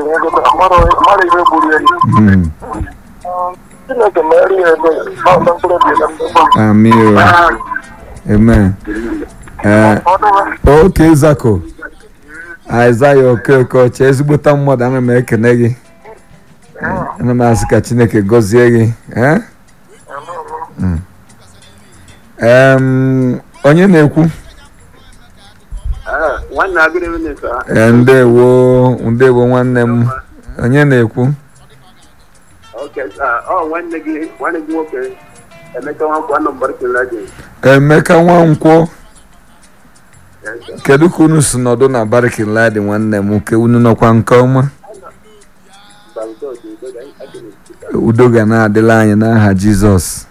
mmadụ ihe gburu ya Mm. chineke mere ya ebe na mkpụrụ obi na mkpụrụ Amị o. Amen. Eh, oke zako Aịzaya Okeke ọcha ezigbota mmadụ ana m ekene gị ana m asị ka Chineke gọzie gị eh? Mm. Em, onye na-ekwu nwanne agịrị minista Eh, ndewo ndewo nwanne m onye na-ekwu oke ọ nwanne gị nwanne gị nwoke emeka nwankwo anọ mbara kelela gị Emeka Nwankwọ kedu ka unu si nọdụ na barikin ladi nwanne m nke unu nọkwa nke ọma udo ga na-adịla anyị n'aha Jizọs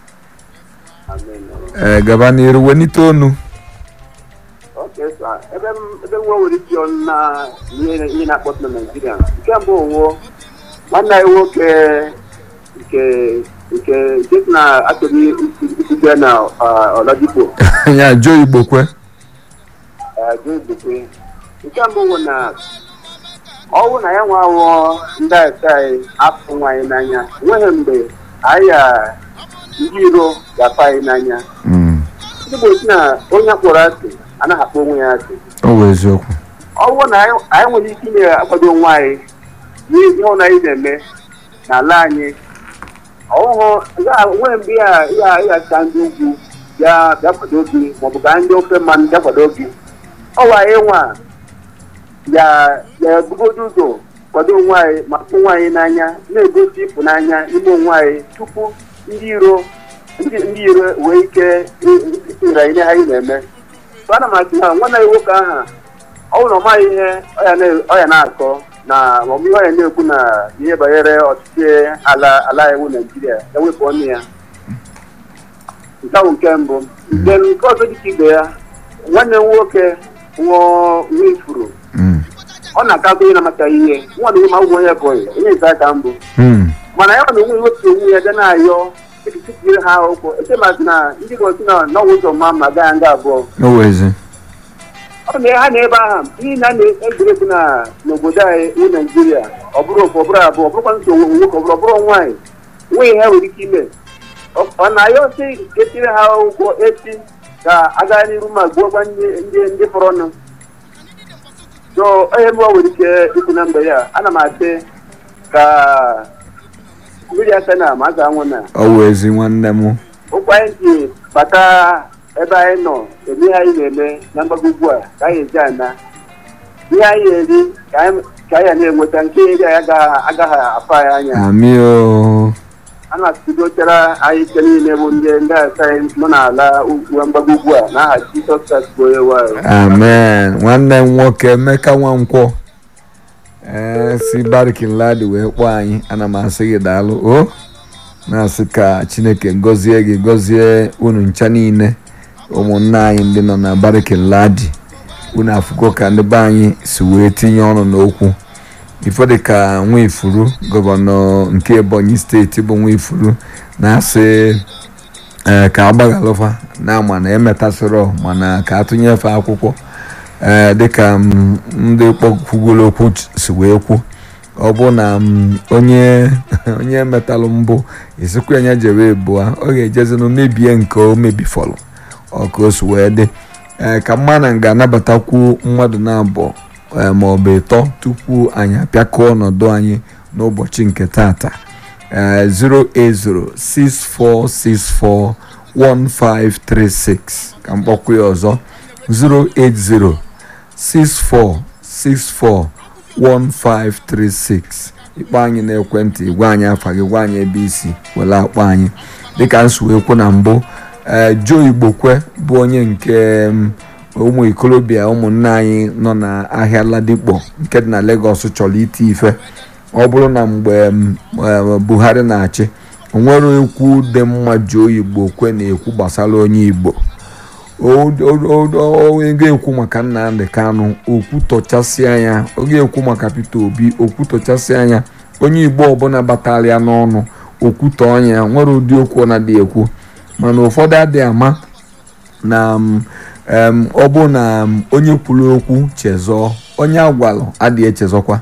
ee gaba n'iru wenite onu oke sa ebe m ebe nwa nwere isi ọnụ na ihe ihe na-akpọtụ na naijiria nke mbụ owo nwanne anyị nwoke nke nke nke si na achọghị isite na ọlọdikpo ya jo igbo kwe jụzikwe nke mbụ bụ na ọwụ na ya nwa awụọ ndị aka anyị apụ nwaanyị n'anya enweghị mgbe anyị a ndị iro ga-apụ anyị n'anya Mm, ndị bụ si na onye akpọrọ asị anaghị akpọ onwe ya asị ọ bụ eziokwu ọwụ na anyị anyị nwere ike inye akwado onwe anyị n'ihe ịhụ na anyị na-eme n'ala anyị ọhụhụ nwere mgbe ya ya ya ka ndị ugwu bịa bịa kwado gị maọbụ ka ndị ofe mmanụ bịa kwado gị ọwa anyị nwa ya ya ebugodo ụzọ kwado onwe anyị ma fụ onwe anyị n'anya na-egosi ịfụnanya ime onwe anyị tupu ndị iro ndị ndị iro wee ike itinyere anyị ihe anyị na-eme so ana m asị na nwanne anyị nwoke ahụ ọ bụrụ na ọ maghị ihe ọ ya na- ọ ya na-akọ na maọbụ ihe ọ ya na-ekwu na ihe banyere ọchịchị ala ala iwu naijiria ewepụ ọnụ ya nke ahụ nke mbụ nke nke ọzọ dịka ibe ya nwanne m nwoke nwụọ nwa ifuru Mm, ọ na-akakọ ihe na-amataghị ihe nwa na ma ụgwọ onye bụghị onye nke aka mbụ mm, mana ya na onwe wepụ onwe ya ga na-ayọ etikiri ha ụkwụ echemazi na ndị gosi na n'ọnwụ ụzọ mma ma gaa nga abụọ ọ bụ ezi ọ na ha na ebe ahụ n'ihi na a na-egwuregwu na n'obodo anyị bụ naijiria ọ bụrụ ofu ọ bụrụ abụọ ọ bụrụkwa nsogbu nwoke ọ bụrụ ọ bụrụ nwaanyị nweghị ha nwere ike ime Ọ- ọ na-ayọ sị ka etiri ha ụgwọ echi ka aga n'iru ma gbuokwa ndị ndị ndị fọrọ ọnụ so onye mụọ nwere ike ikwu na mgbe ya ana m asị ka mmiri aka na ma a ga-anwụ na ọ bụ ezi nwanne m ụkwụ anyị ji bata ebe anyị nọ eme ihe anyị na-eme na mgbago ugbu a ka anyị eji ana ihe anyị eri ka anyị ka anyị na-enweta nke eri anyị agaghị agaghị afọ anyị anya amị o a na-atụdochara anyị ike niile bụ ndị ndị asa anyị nọ n'ala ugwu mgbago ugbu a n'aha Jizọs Kraịst bụ onye nwe anyị. amen nwanne m nwoke emeka nwankwọ ee si barikin ladi wee kpọọ anyị ana m asị gị daalụ o na-asị ka chineke gọzie gị gọzie unu ncha niile ụmụnna anyị ndị nọ na barikin ladi unu afụgo ka ndị be anyị si wee tinye ọnụ n'okwu ifo dịka nwifuru gọvanọ nke ebonyi steeti bụ nwifuru na-asị ee ka agbaghalụfa na mana emetasịrọ mana ka atụnyefe akwụkwọ ee dịka m, ndị kpọkwugoro okwu ch- si wee kwu ọ bụ na m, onye onye metalụ mbụ esikwa ya jere ebua ọ ga-ejezinụ mebie nke o mebifọrọ ọ ka o si wee dị ee ka mma ga-anabatakwu mmadụ na-abụọ ee, ma ọ bụ ịtọ tupu anyị apịakọọ ọnọdụ anyị n'ụbọchị nke tata ee 08064641536 ka mkpọkwa ya ọzọ 08064641536 ịkpọ anyị n'ekwentị gwa anyị afa gị gwa anyị ebe isi were akpọ anyị dịka nsuwekwu na mbụ ee Joe Igbokwe bụ onye nke m, ụmụ ikolobịa ụmụnne anyị nọ n'ahịa Ladipo nke dị na Lagos chọrọ iti ife ọ bụrụ na mgbe m, eh, Buhari na-achị o nwere okwu dị mma Joe Igbokwe na-ekwu gbasara onye Igbo ọ ga-ekwu maka Nnamdi Kanu okwu tọchasị anya ọ ga-ekwu maka Peter Obi okwu tọchasị anya onye Igbo ọbụla batara ya n'ọnụ okwute ọnya nwere ụdị okwu ọ na-adị ekwu mana ụfọdụ adịghị ama na m, em, ọ bụ na m, onye kwuru okwu chezọọ onye agwalụ adịghị echezọkwa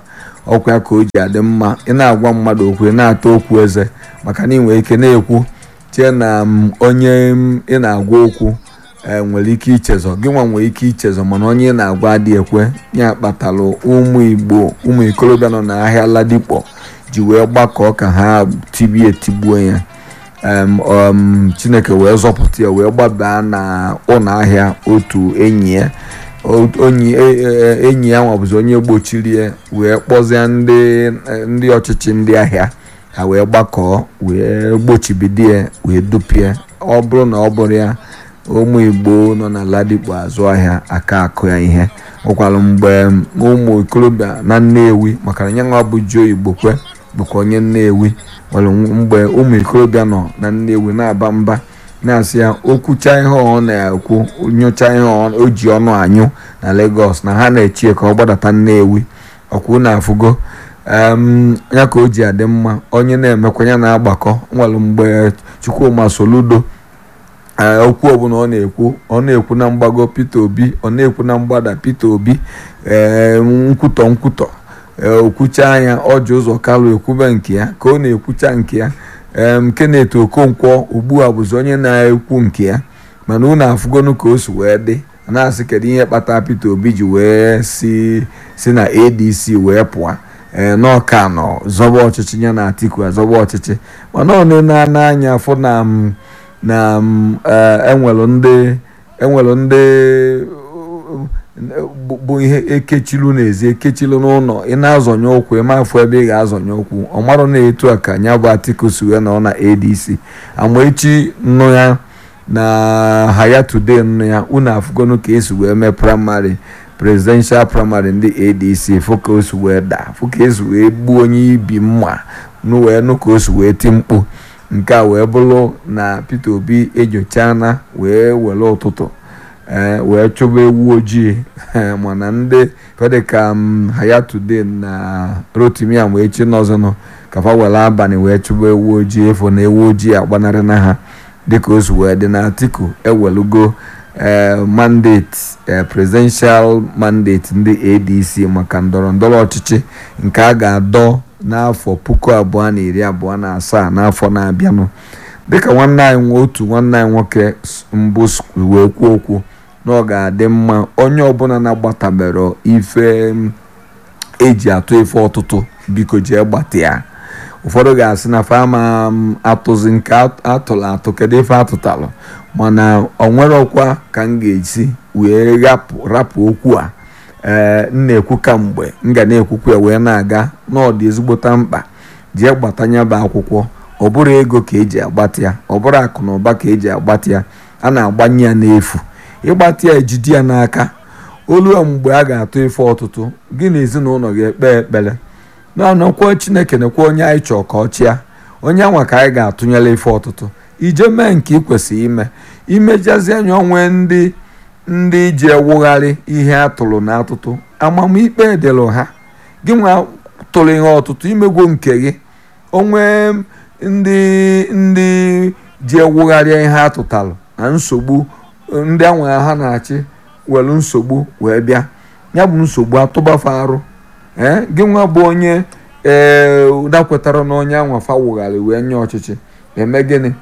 ọkwa ya ka o ji adị mma ị na-agwa mmadụ okwu ị na-ata okwu eze maka na ị nwere ike na-ekwu chee na onye ị na-agwa okwu nwere ike ichezọ gị nwa nwere ike ichezọ mana onye ị na-agwa adị ekwe ya kpatara ụmụ igbo ụmụ ikorobịa nọ n'ahịa ladikpọ ji wee gbakọọ ka ha tibie tigbuo ya chineke wee zọpụta ya wee gbabaa na ụlọ ahịa otu enyi ya enyi ya nwabụzi onye gbochiri ya wee kpọzie ndị ọchịchị ndị ahịa ha wee gbakọọ wee gbochibido ya wee dupie ọ bụrụ na ọ bụrụ ya ụmụ igbo nọ na ladikpo azụ ahịa aka akụ ya ihe ụkwalụ mgbe ụmụ ikorobịa na nnewi maka na ya nwa bụ ji oyibo kwe bụkwa onye nnewi nwere mgbe ụmụ ikorobịa nọ na nnewi na-aba mba na-asị ya okwucha ihe ọ na-ekwu nyocha ihe o ji ọnụ anyụ na Lagos na ha na-echie ka ọ gbadata nnewi ọkwụ na-afụgo ya ka o ji adị mma onye na-emekwa ya na-agbakọ nwere mgbe Chukwuma Soludo okwu ọbụla ọ na-ekwu ọ na-ekwu na mgbago Peter Obi ọ na-ekwu na mgbada Peter Obi nkwutọ nkwutọ okwucha anya ọji ụzọ kalụ ekwube nke ya ka ọ na-ekwucha nke ya Kenneth Okonkwo ugbu a bụzi onye na-ekwu nke ya mana unu afụgonu ka o si wee dị na-asị kedu ihe kpatara Peter Obi ji wee si si na ADC wee pụọ ee n'ọka nọ zọba ọchịchị ya na Atiku azọba ọchịchị mana ọ na-ana anya afọ na na enwelu ndị enwelu ndị bụ ihe ekechilu n'ezi ekechilu n'ụlọ ị na-azọnye ụkwụ ị mafụ ebe ị ga-azọnye ụkwụ ọ marụ na-etu a ka ya bụ Atiku si wee nọ na ADC amaechi nnu ya na haya today nnu ya unu afụgonu ka esi wee mee praịmarị presidential praịmarị ndị ADC fụ ka o si wee daa fụ ka esi wee gbuo onye ibi mma nụ wee nụ ka o si wee ti mkpu nke a wee bụrụ na Peter Obi enyochala wee were ụtụtụ wee chụba ewu ojii mana ndị fedịka hayatude na rotimi wee chi n'ọzọnụ kafa were abalị wee chụba ewu ojii efo na ewu ojii agbanarị na ha dịka o si wee dị na Atiku ewelugo mandate presidential mandate ndị ADC maka ndọrọ ndọrọ ọchịchị nke a ga-adọ n'afọ puku abụọ na iri abụọ na asaa n'afọ na-abịanụ dịka nwanne anyị otu nwanne anyị nwoke mbụ wee kwuo okwu na ọ ga-adị mma onye ọbụla na-agbatabere ife eji atụ ife ọtụtụ biko jee gbata ya ụfọdụ ga-asị na fama atụzi nke atụrụ atụ kedu ife atụtalụ mana ọ nwere ọkwa ka m ga-esi wee rapụ okwu a ee m na-ekwu kamgbe m ga na-ekwukwa ya wee na-aga n'ọdị ezigbota mkpa jee gbatanya bụ akwụkwọ ọ bụrụ ego ka eji agbata ya ọ bụrụ akụ na ụba ka eji agbata ya a na-agbanye ya n'efu ịgbata ya ejide ya n'aka olu mgbe a ga-atụ ife ọtụtụ gị na ezinụlọ ga-ekpe ekpere na-anọkwa chineke nekwa onye anyị chọọ ka ọ chịa onye anwa ka anyị ga-atụnyere ife ọtụtụ ije mee nke ị kwesịrị ime imejazi anya onwe ndị ndị ji ewugharị ihe atụrụ na atụtụ amamikpe dịrị ha gị nwa tụrụ ihe ọtụtụ imegwo nke gị onwe ndị ndị ji ewugharịa ihe atụtalụ na nsogbu ndị anwa ha na-achị were nsogbu wee bịa ya bụ nsogbu atụbafe arụ ee gị nwa bụ onye ee dakwetara na onye anwa fawugharị wee nye ọchịchị eme gịnị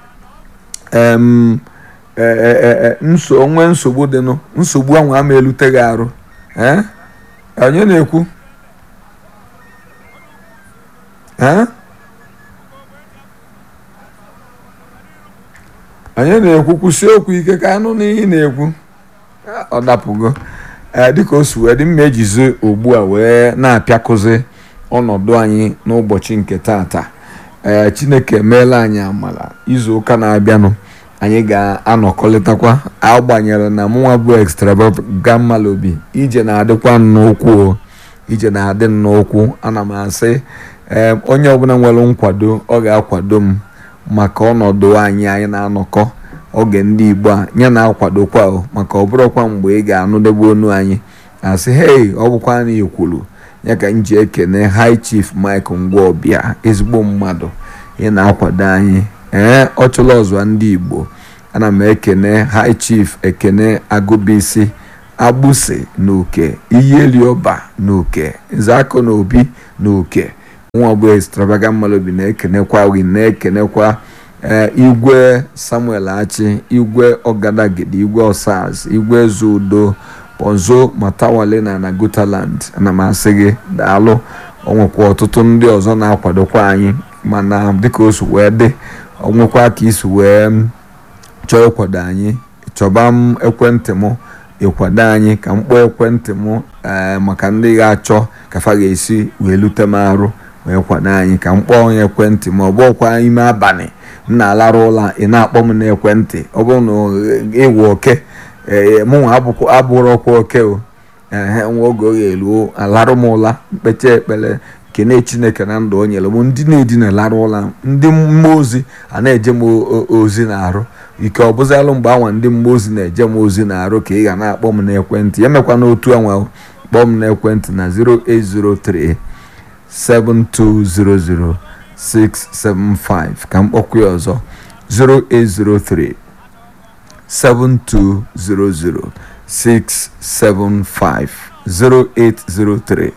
nso onwe nsogbu dịnụ nsogbu ahụ ama elute gị arụ ee onye na-ekwu ee onye na-ekwu kwụsị okwu ike ka anụ n'ihe na-ekwu ọ dapụgo dịka o si wee dị mma ejizi ugbu a wee na-apịakụzi ọnọdụ anyị n'ụbọchị nke tata ee chineke emeela anyị amala izu ụka na-abịanụ anyị ga-anọkọlịtakwa agbanyere na mụnwa bụ extravagant obi ije na-adịkwa nnukwu ije na-adị nnukwu ana m asị ee onye ọbụla nwere nkwado ọ ga-akwado m maka ọnọdụ anyị anyị na-anọkọ oge ndị igbo a ya na-akwadokwa o maka ọ bụrụkwa mgbe ị ga-anụdebe onu anyị asị hei ọ bụkwa na ikwuru ya ka m ji ekene high chief mike ngwaọbịa ezigbo mmadụ ị na-akwado anyị ee ọ chụla ọzọ ndị igbo ana m ekene high chief ekene agụbisi agbụsị na uke iyelioba na uke nzakọ na obi na uke nwa ọgbọ extravagant malobi na-ekenekwa wi na-ekenekwa igwe samuel achi igwe ọgadagidi igwe osas igwe zudo ponzo matawale na na gutaland ana m asị gị daalụ onwekwa ọtụtụ ndị ọzọ na-akwadokwa anyị mana dịka o si wee dị onwekwa ka isi wee chọọ ịkwado anyị chọba m ekwentị m ịkwado anyị ka m kpọọ ekwentị m maka ndị ga-achọ kafa ga-esi wee lute m arụ wee kwado anyị ka m kpọọ onye ekwentị ma ọ bụkwa ime abalị m na-alarụ ụla ị na-akpọ m n'ekwentị ọ bụrụ na ịwụ oke mụnwa abụrụkwa oke o ehe nwa oge ọ ga-eruo alarụ m ụla mkpecha ekpere kene chineke na ndụ o nyere m ndị na-edina larụ ụla ndị mmụọ ozi a na-eje m ozi na-arụ ike ọ bụzialụ mgbe anwa ndị mmụọ ozi na-eje m ozi na-arụ ka ị ga na-akpọ m n'ekwentị emekwa n'otu anwa kpọọ m n'ekwentị na 0803 7200 675 ka m kpọkwa ya ọzọ 0803 7200 675 0803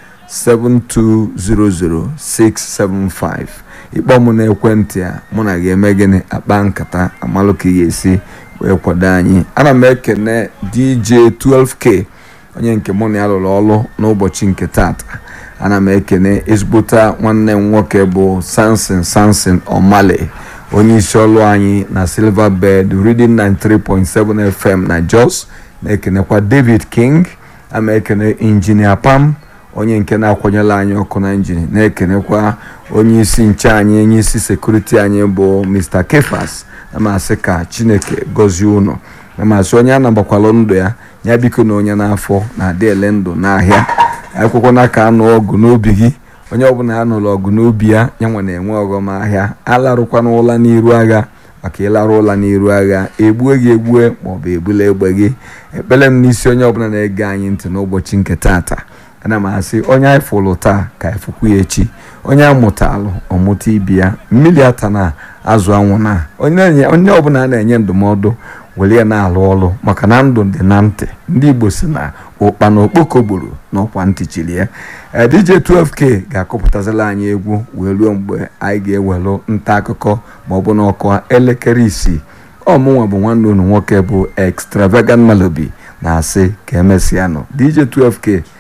7200675 ịkpọ m n'ekwentị a mụ na ga-eme gịnị akpa nkata amalụ ka ị ga-esi wee kwado anyị ana m ekene dj 12k onye nke mụ na ya lụrụ ọrụ n'ụbọchị nke tata ana m ekene ezigbota nwanne m nwoke bụ sansin sansin omale onye isi ọrụ anyị na silver bed reading 93.7 fm na jos na-ekenekwa david king ama ekene injinia pam onye nke na-akwanyela anyị ọkụ na injin na-ekenekwa onye isi nche anyị onye isi sekuriti anyị bụ mr kefas na-amasị ka chineke gọzie ụnụ na-amasị onye a nagbakwalụ ndụ ya ya biko na onye n'afọ na-adị ele ndụ n'ahịa akwụkwọ n'aka anụ ọgụ n'obi gị onye ọbụla a nụrụ ọgụ n'obi ya ya nwe na-enwe ọghọm ahịa alarụkwana ụla n'iru agha maka ịlarụ ụla n'iru agha egbue gị egbue maọbụ egbula egbe gị ekpere m n'isi onye ọbụla na-ege anyị ntị n'ụbọchị nke tata ana m asị onye anyị fụlụ taa ka anyị fụkwu ya echi onye amụtalụ ọmụta ibi ya mmiri ata na azụ anwụ na onye ọbụla na-enye ndụmọdụ were ya na-alụ ọrụ maka na ndụ dị na ntị ndị igbo si na ụkpa na okpoko gburu na ọkwa ntị chiri ya dj 12k ga-akọpụtazila anyị egwu wee ruo mgbe anyị ga-ewelụ nta akụkọ ma ọ bụ na ọkụ elekere isii ọmụnwa bụ nwanne unu nwoke bụ extravagant malobi na-asị ka emesịanụ dj 12k